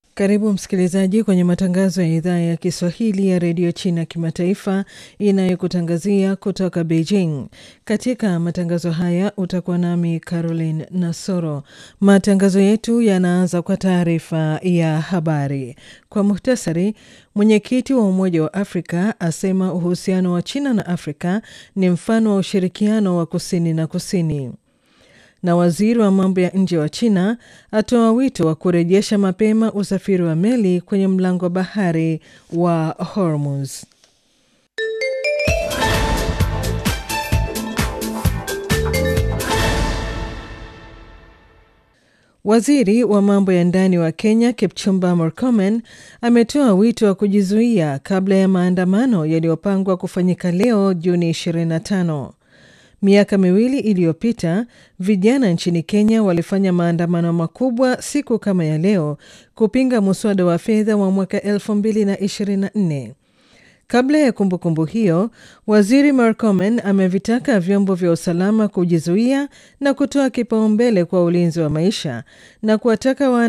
Karibu msikilizaji kwenye matangazo ya idhaa ya Kiswahili ya redio China kimataifa inayokutangazia kutoka Beijing. Katika matangazo haya utakuwa nami Caroline Nasoro. Matangazo yetu yanaanza kwa taarifa ya habari. Kwa muhtasari, mwenyekiti wa Umoja wa Afrika asema uhusiano wa China na Afrika ni mfano wa ushirikiano wa kusini na kusini na waziri wa mambo ya nje wa China atoa wito wa kurejesha mapema usafiri wa meli kwenye mlango wa bahari wa Hormuz. Waziri wa mambo ya ndani wa Kenya Kipchumba Murkomen ametoa wito wa kujizuia kabla ya maandamano yaliyopangwa kufanyika leo Juni 25. Miaka miwili iliyopita vijana nchini Kenya walifanya maandamano makubwa siku kama ya leo kupinga muswada wa fedha wa mwaka 2024. Kabla ya kumbukumbu kumbu hiyo, waziri Murkomen amevitaka vyombo vya usalama kujizuia na kutoa kipaumbele kwa ulinzi wa maisha na kuwataka